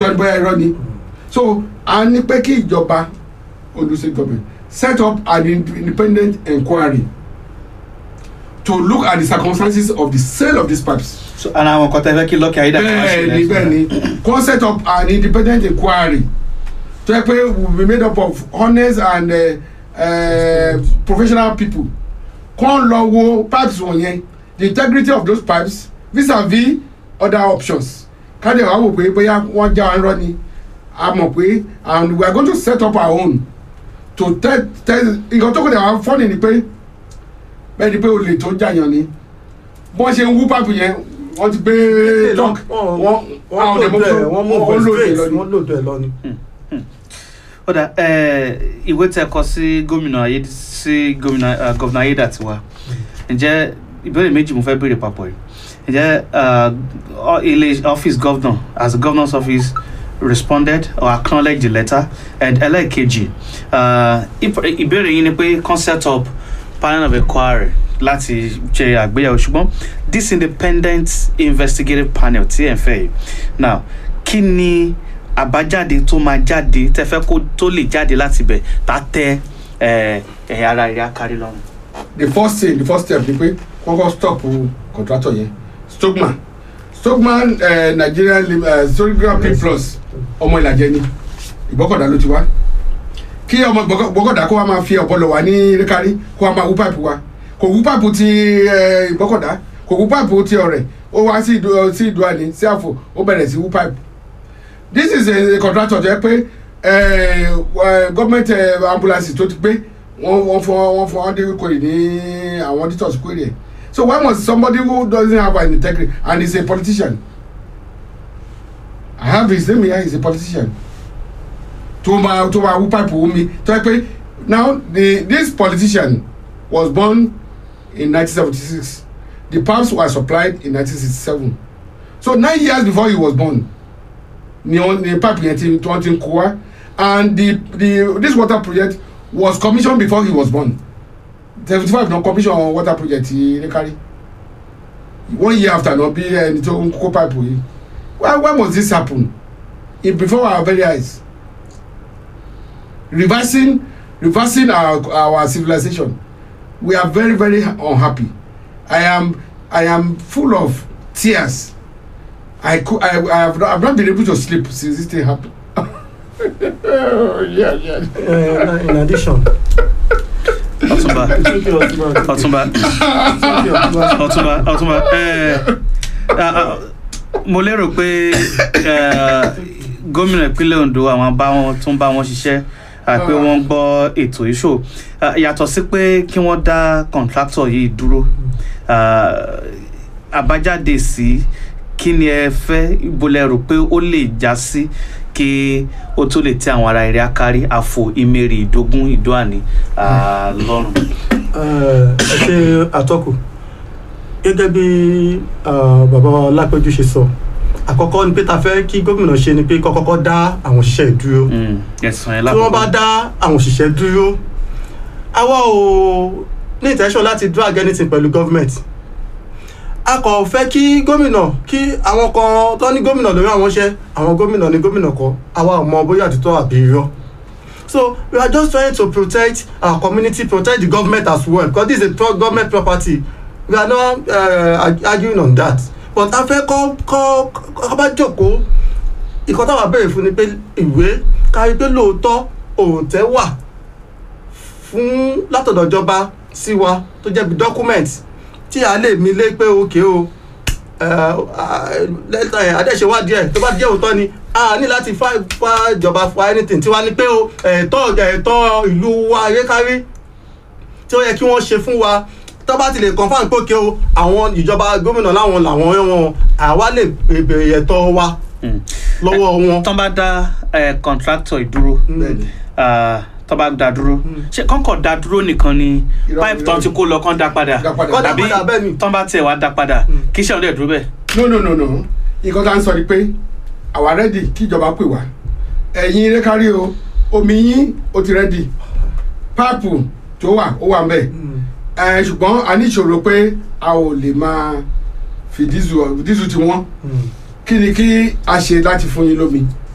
tọ́jú bóyá irọ́ ni so a ní pé kí ìjọba Ondo State government set up an independent inquiry to look at the circumstances of the sale of these pipes so ara àwọn kan tẹ́ fẹ́ kí lọ́kì ayédàkọ̀ wá ṣe bẹ́ẹ̀ni bẹ́ẹ̀ni kó set up an independent inquiry tó yẹ pé will be made up of honest and uh, uh, professional people kó lọ wo pipes wọ̀nyẹn the integrity of those pipes vis-a-vis other options káde wàá wò pé bóyá wọ́n já wọn rọ́ ni a mọ̀ pé and we are going to set up our own to tell tell nǹkan tó kọ̀ dẹ̀ wá fọ́ọ̀nì ni pé bẹ́ẹ̀ ni pé olè tó jàyàn ni bọ́n ṣe ń wú pipe yẹn wọ́n ti gbé truck wọ́n wọ́n lòdù ẹ̀ wọ́n mú wọ́n bọ̀ lòdì straight lọ ni. wọ́n lòdù ẹ̀ lọ ni. ó dà ẹ ìwé tẹ́ kọ sí gómìnà ayé sí gómìnà eh, gọ́vnà ayédàtiwa ǹjẹ́ ìbéèrè méjì mo fẹ́ béèrè papọ̀ yìí ǹjẹ́ eh, ọ- ilé office governor as the governor's office responded or acknowledged the letter and ẹlẹ́ẹ̀kejì eh, ìp- ìbéèrè yín ni pé kan set up panel of inquiry láti ṣe àgbéyẹ̀wò ṣùgbọ́n this independent investigative panel tí ẹ̀ ń fẹ́ yìí now kí ni àbájáde tó máa jáde tẹ fẹ́ kó tó lè jáde láti bẹ̀ tá tẹ ẹ ẹ̀yà ara rẹ̀ akárí lọ́rùn. the first thing the first step ni pé kọ́kọ́ stop contractor yẹn stokman stokman uh, nigeria lim- uh, storygram p plus ọmọ ìlàjẹ ni ìgbọ́kọ̀dá ló ti wá kí ọmọ Ìgbọ́kọ̀- ìgbọ́kọ̀dá kó wa máa fi ọ̀pọ̀ lọ wá ní rékárí kó wa máa wú páìpù wa kò wú páìpù ti eh, ìgbọ́kọ̀dá kò wú páìpù ti ọ̀rẹ́ ó wá sí ìdú sí ìdúwàní sí àfò ó bẹ̀rẹ̀ sí wú páìpù this is a, a contractor tó yẹ pé eh, eh, government eh, ambulance tó ti gbé wọ́n wọ́n fọ wọ́n fọ wọ́n dé query ní àwọn auditors query ẹ̀ so why must somebody who doesn't have an integrity and is a politician i have his name here he is a politician tó máa tó máa wú pipe omi tó yẹ pé now the this politician was born in 1976 the pipes were supplied in 1967 so nine years before he was born ni wọn ni pipe yẹn ti tí wọn ti ń kó wa and the the this water project was commissioned before he was born seventy five na commission water project ti rekari one year after na bí ẹni tó ń kó pipe yìí why why must this happen in before our very eyes reversing reversing our our civilization we are very very unhappy i am i am full of tears I could I I have not, I've not been able to sleep since this thing happened. yeah, yeah. Uh, in addition. ọtúnba Thank you, Ọ̀túnba. ọtúnba Thank you, Ọ̀túnba. ọtúnba ọtúnba ẹ ah, ah, mo lérò pé eh, gómìnà ìpínlẹ̀ ondo àwọn bá wọn tún bá wọn ṣiṣẹ́ ah, pé wọ́n gbọ́ ètò ìṣó Ah, yàtọ̀ sí pé kí wọ́n dá contractor yìí dúró ah, àbájáde sí kí ni ẹ fẹ́ ibo lẹ rò pé ó lè já sí kí ó tó lè tẹ àwọn ará eré akárí àfò ìmẹ̀rì ìdógún ìdóàní ah, lọ́rùn. ẹ ṣe àtọkù gẹ́gẹ́ bí ah, bàbá wa lápẹ́jù ṣe sọ àkọ́kọ́ ni pé ta fẹ́ kí gómìnà ṣe ni pé kó kọ́kọ́ dá àwọn òṣìṣẹ́ ìdúró Mm, ẹ̀sùn ẹ̀ tí wọ́n bá lákòókò. dá àwọn òṣìṣẹ́ dúró àwa ò ní intention láti drag anything pẹ̀lú government a kò fẹ́ kí gómìnà kí àwọn kan tó ní gómìnà lórí àwọn iṣẹ́ àwọn gómìnà ní gómìnà kọ́ àwa ò mọ bóyá àtúntò àbí irọ́ so we are just trying to protect our community protect the government as well because this is a pro government property we are not uh, arguing on that but a fẹ́ kọ́ kọ́ kọ́ bá jókòó ìkan táwa béèrè fún ni pé ìwé kárí pé lóòótọ́ òǹtẹ̀ wà fún látọ̀dọ̀ ìjọba sí wa tó jẹ́ bí document tí a lè mi lé pé òkè o lẹ́tà ẹ̀ adẹ́sẹ̀wádìí ẹ̀ tó bá jẹ́ òótọ́ ni a ní láti fa fa ìjọba fa anything tí wàá ní pé o ẹ̀tọ́ ẹ̀tọ́ ìlú wa ayékárí tí ó yẹ kí wọ́n ṣe fún wa tó bá ti lè confam pé òkè o àwọn ìjọba gómìnà láwọn làwọn wọn àwa lè bèrè ẹ̀tọ́ wa Mm. lọ́wọ́ wọn. tán bá dá eh, contractor ìdúró Bẹ́ẹ̀ni. ah, tán bá dá dúró ṣé kọ́ńkọ̀ dá dúró nìkan ni Irọ́, pipe tán irọ́. ti kó lọ kán dá padà Dá padà. Kọ́ dá tàbí padà bẹ́ẹ̀ ni. tán bá tiẹ̀ wá dá padà Mm. kí iṣẹ́ òun dẹ̀ dúró bẹ́ẹ̀. no no no no nǹkan tá à ń sọ ni pé àwa rẹ́dì kí ìjọba pè wá ẹ̀yin rékárí o omi yín ó ti rẹ́dì páàpù tó wà ó wà mbẹ̀ ẹ̀ ṣùgbọ́n a ní ìṣòro pé a ò lè máa fi dísù dísù tí wọ́n kí ni kí a ṣe láti fún yín lómi